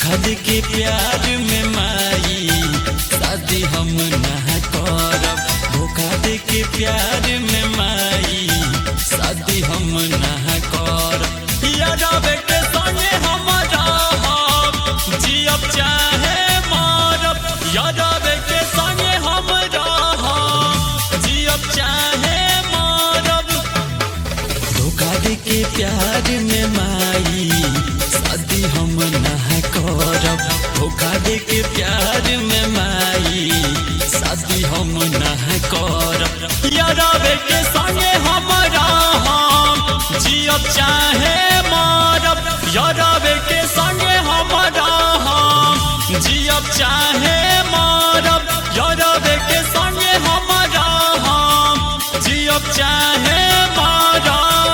धोखा दे के प्यार में माई शादी हम ना करब धोखा दे के प्यार में माई शादी हम ना करब यादव के संगे हम रहब जियब चाहे मरब यादव के संगे हम रहब जियब चाहे मरब धोखा दे के प्यार में माई शादी हम ना करब धोखा दे के प्यार में माई शादी हम ना करब यारब के संगे हम रहब जियब चाहे मरब यारब के संगे हम रहब जियब चाहे मरब यारब के संगे हम रहब जियब चाहे मरब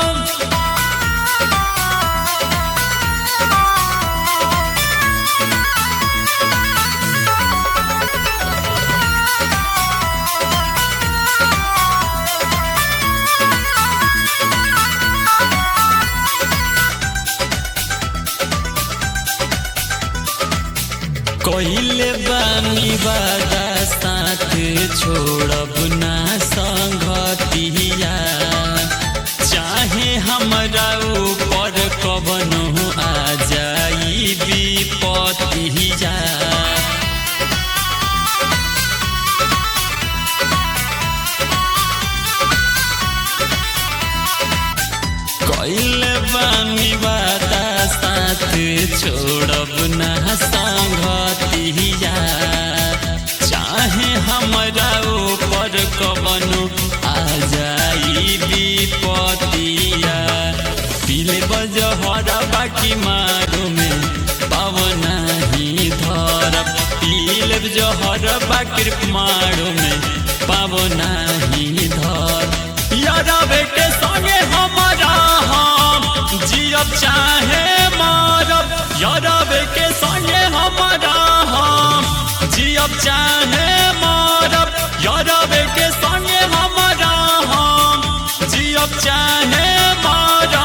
कहिले बानी वादा साथ छोड़ब ना संगतिया चाहे हमरा ऊपर कवनो आ जाई विपतिया कहिले बानी वादा साथ छोड़ब ना संगतिया चाहे हमरा ऊपर कवनो आ जाई विपतिया पीले बजहर बाकी मारो में पावना ही धरब पीले जहर बाकी मारो में पावना ही धर यादव के संगे हमारा हम जियब चाहे मारब यादव के संगे हमारा हम जियब चाहे मारब यादव के संगे हमारा हम जियब चाहे मारब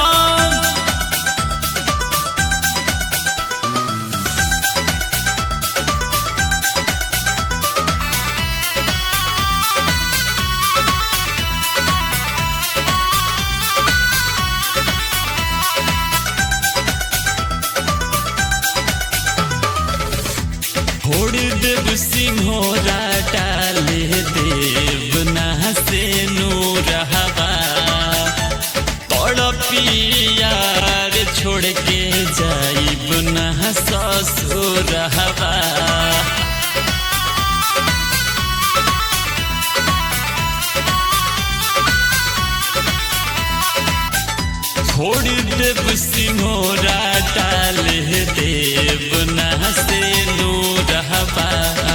छोड़ देव सिंहोरा डाले देव ना से नूर हवा तड़पियार छोड़ के जाइब ना ससुर हवा छोड़ देव सिंहोरा डाले देव ना से नूर हवा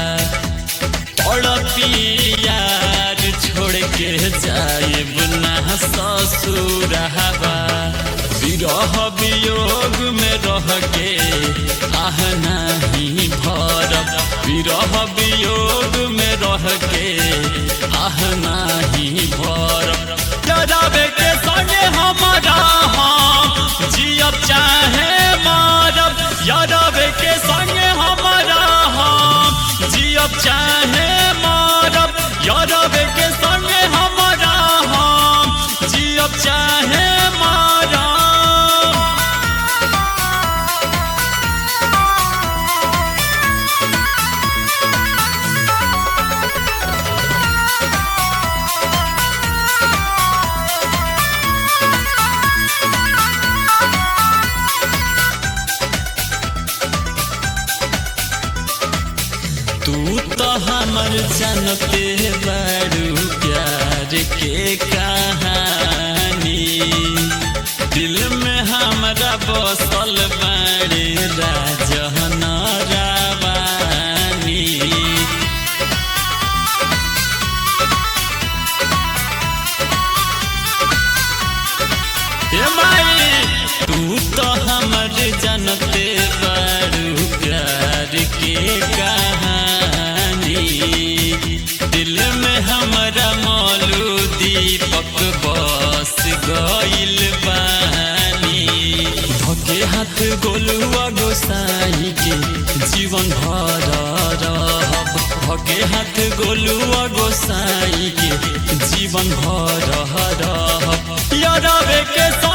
तड़पियार छोड़ के जाइब ना ससुर हवा विरह वियोग में रह के आह नहीं भरब विरह वियोग में रह के आह नहीं भरब जराबे के संगे हमारा हम जियब चाहे मारब यादव के संगे हमारा हम जियब चाहे मारब यादव के संगे हमारा हम जियब चाहे मारब तू तो हमर जनते बड़ू प्यार के कहानी दिल में हमरा बसल बड़े राजन रावानी ए माई तू तो हमर जनते बड़ू प्यार के कहानी दिल में हमरा मौलू दीपक बस गइल बानी धके हाथ गोलुआ गोसाई के भर रहब भगे हाथ गोलुआ गोसाई के जीवन भर रहब यारवे के